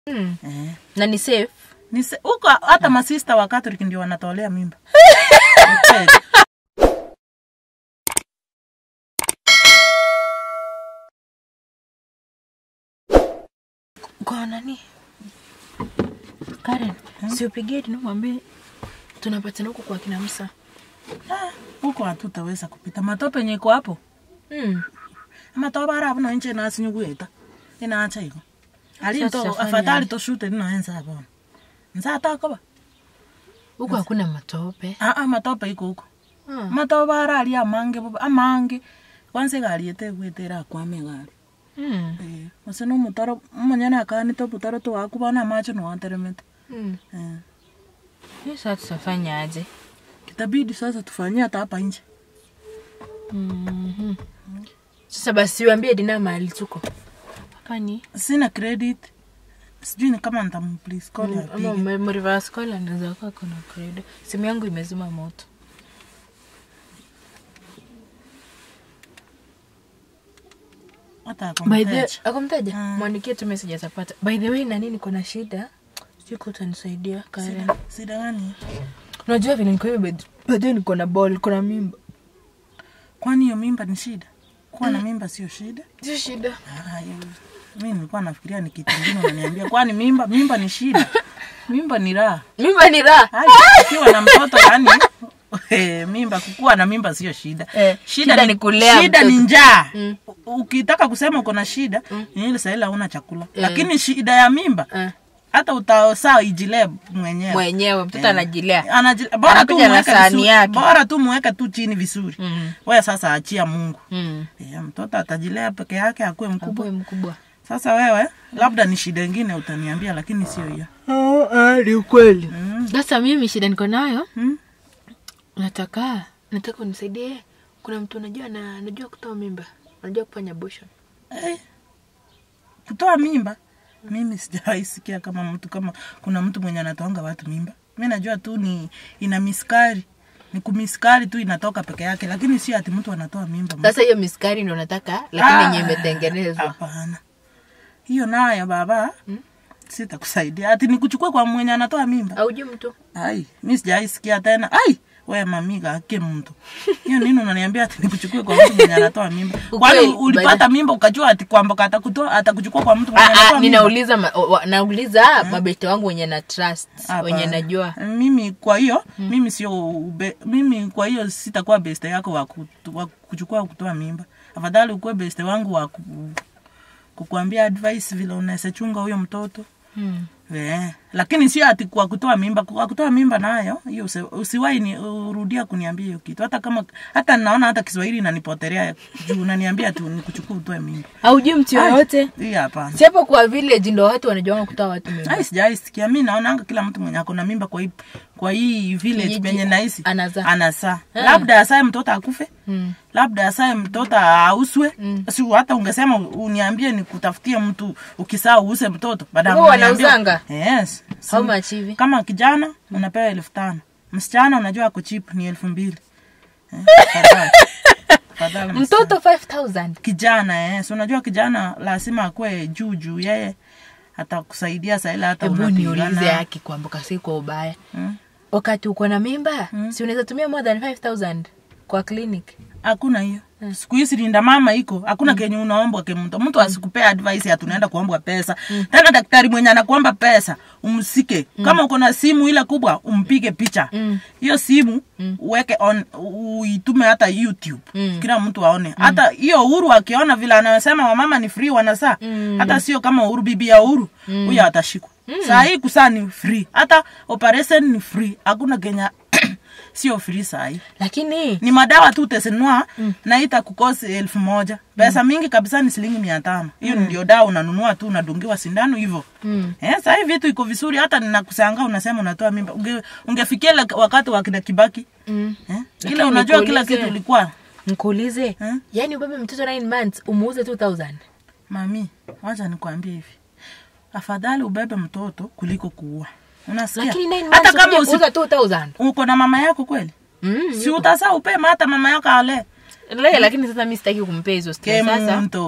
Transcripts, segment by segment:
Mm. eh. na ni safe Ni se- huko hata masista wa Catholic ndio wanatolea mimba Ni kweli. kwa nani Karen si upigie Dino mwambie tunapatana huko kwa kina Musa Ah, huko hatutaweza kupita matope yenye iko hapo mm. amatope ara apo noinche nasinyugueta inacha iko alinto tutafanya afadhali aje? toshute ninoenza hapo nzatakoba huko hakuna matope aa matope iko huko ah. matope ara ali amange boba amange kwanza gariete gwetera akwame gari mm. Eh, ose no mutaro monyana akanite obutaro twakubona amacho noanteremete mm. Eh, Hiyo sasa tutafanya aje kitabidi sasa tufanyie hata hapa nje mm-hmm. sasa basi uambie Dina mahali tuko hapa ni sina credit sijui ni kama ntamplis call ama apige mreverse call anaweza kuwa kuna credit simu yangu imezima moto hata by the akomteja akumtaja Mm. mwandikie tu message atapata by the way nani niko na shida sijui kama utanisaidia Karen sida gani unajua vile niko hivi bado niko na ball niko na mimba kwani hiyo mimba ni shida kuwa na mimba sio shida sio shida Ah, hiyo- mi nilikuwa nafikiria ni kitu ingine unaniambia kwani mimba mimba ni shida mimba ni raha mimba ni raha Ai, ukiwa na mtoto yani eh, mimba kukuwa na mimba sio shida Eh, shida ni kulea shida mtoto. ni njaa Mm. U- ukitaka kusema uko na shida ni ile sahili hauna chakula Eh. lakini shida ya mimba Ah, hata utasaa ijilee mwenyewe mwenyewe mtoto anajilea Anaji- bora tu Anakuja na muweke sahani vizuri- yake. bora tu muweke tu chini vizuri Mm. wewe sasa achia mungu Mm. Eh, mtoto atajilea peke yake akuwe mkubwa Kubwa mkubwa sasa wewe labda ni shida ingine utaniambia lakini sio hiyo ni ukweli mm. sasa mimi shida niko nayo mm. nataka nataka unisaidie kuna mtu unajua na anajua kutoa mimba anajua kufanya abortion Eh, kutoa mimba mimi sijawahi sikia kama mtu kama kuna mtu mwenye anatoanga watu mimba mi najua tu ni ina miskari ni kumiskari tu inatoka peke yake lakini sio ati mtu anatoa mimba sasa hiyo miskari ndo nataka lakini Ah, yenye imetengenezwa hapana hiyo nayo baba sitakusaidia ati nikuchukue kwa mwenye anatoa mimba aujui mtu ai mi sijawahi sikia tena ai we mamiga ake mtu hiyo nini unaniambia ati nikuchukue kwa mtu mwenye anatoa mimba kwani Ukweli, ulipata mimba ukajua ati kwamba atakutoa atakuchukua kwa mtu mwenye Ah, anatoa ah, mimba ninauliza ma, wa, nauliza mabete wangu wenye na trust Hapana. wenye najua mimi kwa hiyo mimi sio ube- mimi kwa hiyo sitakuwa beste yako wa, kutu, wa kuchukua kutoa mimba afadhali ukuwe beste wangu wa ku, kukuambia advice vile unaweza chunga huyo mtoto hmm. Eh, lakini sio ati kwa kutoa mimba kwa kutoa mimba nayo hiyo usi- usiwahi ni urudia kuniambia hiyo kitu hata kama hata naona hata Kiswahili inanipotelea juu unaniambia tu nikuchukue utoe mimba aujui mtu yoyote hii hapana si hapo kwa village ndo watu wanajua kutoa watu mimba ai sijawahi sikia mi naonanga kila mtu mwenye ako na mimba kwa hii kwa hii village Kijiji, penye naishi anazaa. anazaa labda asae mtoto akufe hmm. labda asae mtoto auswe si hata ungesema uniambie nikutafutie mtu ukisaa uuse mtoto baada Huwa wanauzanga? yes Si- how much hivi kama kijana unapewa elfu tano msichana unajua ako chip ni elfu mbili Eh, afadhali. Afadhali msichana. mtoto 5000 kijana eh. si unajua kijana lazima akuwe juu juu yeye atakusaidia saila hata hebu niulize unapigana yake kuambuka si kwa ubaya Hmm? wakati uko na mimba si unaweza tumia more than 5000 kwa clinic hakuna hiyo siku hizi linda mama iko hakuna kenye unaombwa ke mtu mtu asikupea advice ati unaenda kuombwa pesa tena daktari mwenye anakuomba pesa umsike kama uko na simu ile kubwa umpige picha hiyo simu uweke on uitume hata youtube kila mtu aone hata hiyo uhuru akiona vile anasema wamama ni free wanasaa hata sio kama uhuru bibi ya uhuru huyo atashikwa saa hii kusaa ni free hata operation ni free hakuna kenya sio free saa hii lakini ni madawa tu utasenua mm. na itakukosi elfu moja pesa mingi kabisa ni shilingi mia tano hiyo ndio dawa unanunua tu unadungiwa sindano hivyo Mm. eh, sahii vitu iko vizuri hata ninakusanga unasema unatoa mimba Unge, ungefikia ile wakati wa kina kibaki mm. eh? Lakini ile unajua kila nikuulize. kitu ilikuwa nkuulize Eh? yaani ubebe mtoto 9 months umuuze 2000 mami wacha nikwambie hivi afadhali ubebe mtoto kuliko kuua unasikia lakini 9 hata months kama ukija usi, kuuza 2000 uko na mama yako kweli mm. si utasaa upema hata mama yako ale Le, lakini sasa mi sitaki kumpea hizo ke stress sasa mtu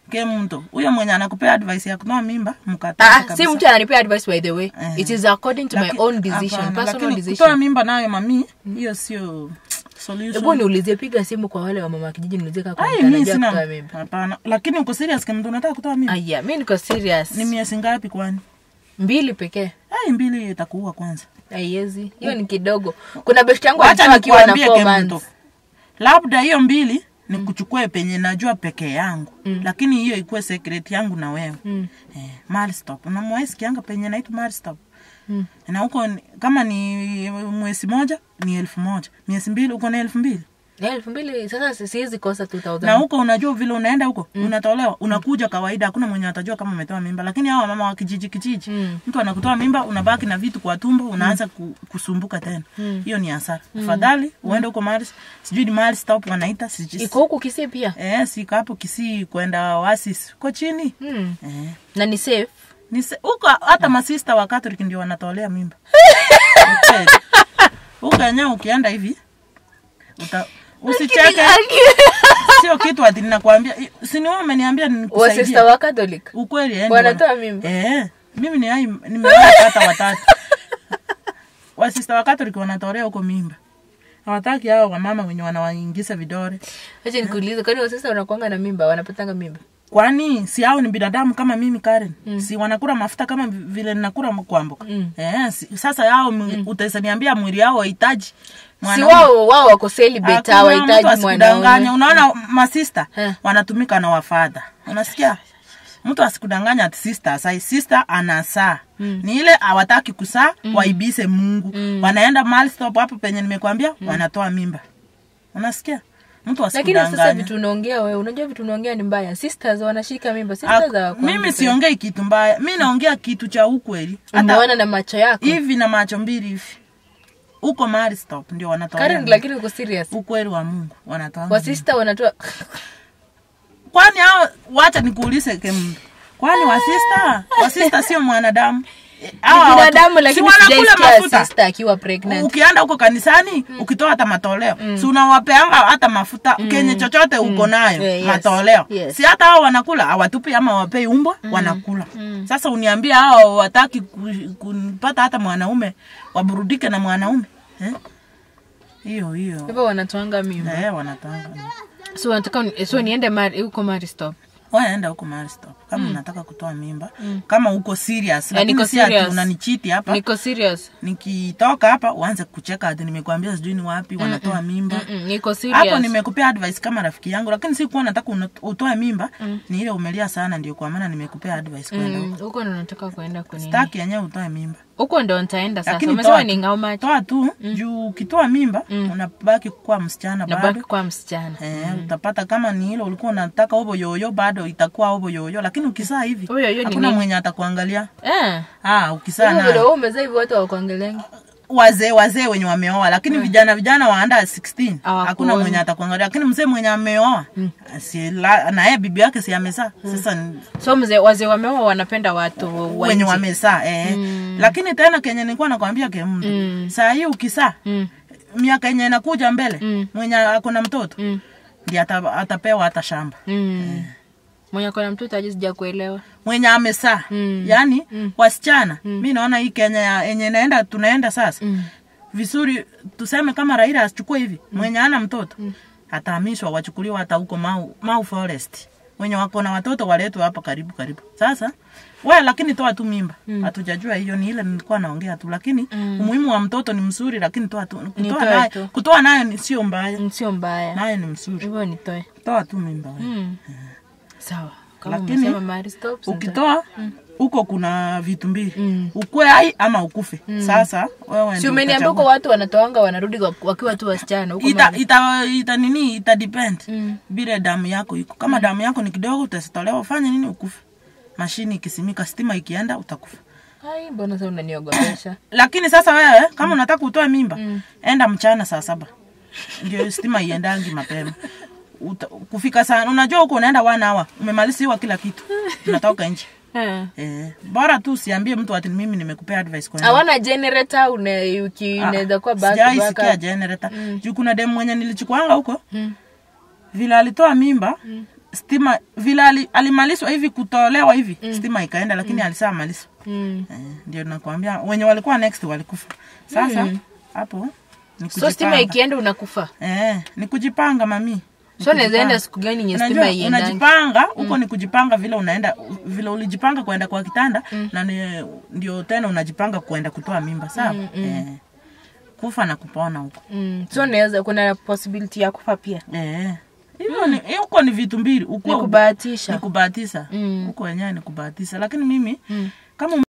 ke mtu huyo mwenye anakupea advice ya kutoa mimba Ah, mkataa ah, si kabisa. mtu ananipea advice by the way Eh. it is according to my Laki- own decision hapana, personal lakini kutoa decision mimba nayo mami hiyo sio hebu solution niulizie piga simu kwa wale wa mama kijiji niulizie kama Ai, kuna mtu mi anajua sina kutoa mimba hapana lakini uko serious kama mtu unataka kutoa mimba aya mi niko serious ni miezi ngapi kwani mbili pekee ai mbili itakuua kwanza aiezi hiyo ni kidogo kuna best yangu wacha alitoa akiwa na nikuambie four kemto months labda hiyo mbili ni kuchukue penye najua peke yangu lakini hiyo ikuwe secret yangu na wewe Mm. eh, Maristop unamwahi sikianga penye naitwa Maristop Mm. na huko ni- kama ni mwezi moja ni elfu moja miezi mbili uko na elfu mbili Ya, elfu mbili sasa si- siwezi kosa 2000 na huko unajua vile unaenda huko unatolewa unakuja kawaida hakuna mwenye atajua kama umetoa mimba lakini hawa mama wa kijiji kijiji Mm. mtu anakutoa mimba unabaki na vitu kwa tumbo unaanza ku, kusumbuka tena hiyo ni hasara afadhali uende huko mahali sijui ni mahali stop wanaita sijui- iko huku kisii pia eh siko hapo kisii kwenda wasis uko chini mm. eh na ni safe ni se- huko hata masista wa Catholic ndio wanatolea mimba Ukweli. huko yenyewe ukienda hivi uta usicheke sio kitu ati ninakwambia si ni wewe umeniambia wasista nikusaidie wa catholic ukweli eh, ndio wanatoa wana- mimba eh mimi ni hai nimeona hata watatu wasista wa Catholic wanatolea huko mimba hawataki hao wamama wenye wanawaingiza vidore acha nikuulize kwani wasista wanakuanga na mimba wanapatanga mimba kwani si hao ni binadamu kama mimi Karen mm. si wanakula mafuta kama vi- vile ninakula kwamboka Mm. eh, si, sasa yao mm. utaniambia mwili yao wahitaji si mwanaume. wao wao wako celibate Hakuna mtu hawahitaji asikudanganya. mwanaume unaona masista Eh. wanatumika na wafadha unasikia mtu asikudanganya ati sister sai sister anasaa mm. ni ile hawataki kusaa mm. waibise mungu mm. wanaenda mahali stop hapo penye nimekwambia mm. wanatoa mimba unasikia mtu lakini sasa asikudanganya vitu unaongea wewe unajua vitu unaongea ni mbaya sisters wanashika mimba Ak- sisters hawakuangi mimi pale. siongei kitu mbaya mi naongea kitu cha ukweli hata umeona na macho yako hivi na macho mbili hivi huko mahali stop ndio wanatoa Karen mimba. lakini uko serious ukweli wa mungu wanatoa mimba. wasista wanatoa kwani hao wacha nikuulize kemdu kwani wasista wasista sio mwanadamu Eh, hawa watu- binadamu si lakini wanakula sijaisikia mafuta sister akiwa pregnant ukienda huko kanisani ukitoa hata matoleo si unawapeanga hata mafuta kenye chochote uko nayo Yeah, yes. matoleo Yes. si hata hao wanakula hawatupi ama wapei umbwa wanakula sasa uniambia hao wataki ku- kupata hata mwanaume waburudike na mwanaume eh? hiyo hiyo hivyo wanatoanga mimba eh, wanatanga so nataka ni- so niende mari huko mari stop waenda huko mahali stop kama unataka kutoa mimba kama uko serious Eh, niko lakini si ati serious. unanichiti hapa niko serious nikitoka hapa uanze kucheka ati nimekwambia sijui ni wapi wanatoa mimba Mm-mm, niko hapo serious nimekupea advice kama rafiki yangu lakini sikuwa nataka una- utoe mimba ni ile umelia sana ndio kwa maana nimekupea advice kwenda Mm, huko huko ndo nataka kuenda kunini staki yenyewe utoe mimba huko ndo nitaenda sasa lakini umesema toa ni tu. ngao macho toa tu juu ukitoa mimba unabaki kuwa msichana nabaki bado kwa msichana Eh, utapata kama ni hilo ulikuwa unataka obo yoyo bado itakuwa obo yoyo lakini ukisaa hivi Obo yoyo ni hakuna nini? mwenye atakuangalia eh ah ukisaa hivyo vile na wewe umezaa hivi watu hawakuangaliangi wazee wazee wenye wameoa lakini vijana vijana wa under 16 Hawakuoni. hakuna mwenye atakuangalia lakini mzee mwenye ameoa si la- na yeye bibi yake si amezaa sasa ni- so mzee wazee wameoa wanapenda watu wa wenye nje. wamezaa eh. lakini tena kenye nilikuwa nakwambia ke mtu Mm. saa hii ukisaa Mm, miaka yenye inakuja mbele Mm. mwenye akona mtoto mm, ndi ata, atapewa hata shamba mm. mwenye kona mtoto aje sija kuelewa mwenye amesaa Mm. yaani wasichana mi naona hii kenya ya- yenye naenda tunaenda sasa Mm. vizuri tuseme kama raila asichukue hivi mwenye ana mtoto atahamishwa wachukuliwa hata huko mau, mau forest wenye wako na watoto waletwe hapa karibu karibu sasa we lakini toa tu mimba hatujajua hiyo ni ile nilikuwa naongea tu lakini umuhimu wa mtoto ni mzuri lakini toa tu kutoa Nitoe nayo tu. kutoa nayo ni sio mbaya Mm, sio mbaya nayo ni mzuri hivyo nitoe toa tu mimba we. Mm. sawa kama Lakini, umesema Mary Stopes, nita- ukitoa huko kuna vitu mbili Mm. ukwe hai ama ukufe sasa wewe si ndio umeniambia huko utachagua. watu wanatoanga wanarudi wak- wakiwa tu wasichana huko ita, Mari. ita, ita nini ita depend Mm. vile damu yako iko kama damu yako ni kidogo utatolewa ufanye nini ukufe mashini ikisimika stima ikienda utakufa Ai, mbona sasa unaniogopesha lakini sasa wewe kama unataka utoe mimba enda mchana saa saba ndio stima iendangi mapema Uta, kufika sana unajua huko unaenda one hour umemaliziwa kila kitu unatoka nje Eh. eh, bora tu usiambie mtu ati mimi nimekupea advice kwa nini. hawana generator une- uki- inaweza kuwa back to Sijai back sikia up. generator juu kuna demu mwenye nilichukuanga huko Mm. vile alitoa mimba stima vile ali, alimalizwa hivi kutolewa hivi stima ikaenda lakini alisaa malizwa Mm. eh, ndio nakwambia wenye walikuwa next walikufa sasa hapo ni so stima kujipanga. ikienda unakufa eh, ni kujipanga mami Ni so naweza enda kujipanga. siku gani yenye Unajua, stima iendangi unajipanga huko ni kujipanga vile unaenda vile ulijipanga kuenda kwa kitanda na ni, ndio tena unajipanga kuenda kutoa mimba sawa eh, kufa na kupona huko mm. so naweza kuna possibility ya kufa pia eh, hivyo ni huko ni vitu mbili ni ukuwa kubahatisha ni kubahatisha Mm. huko wenyewe ni kubahatisha lakini mimi kama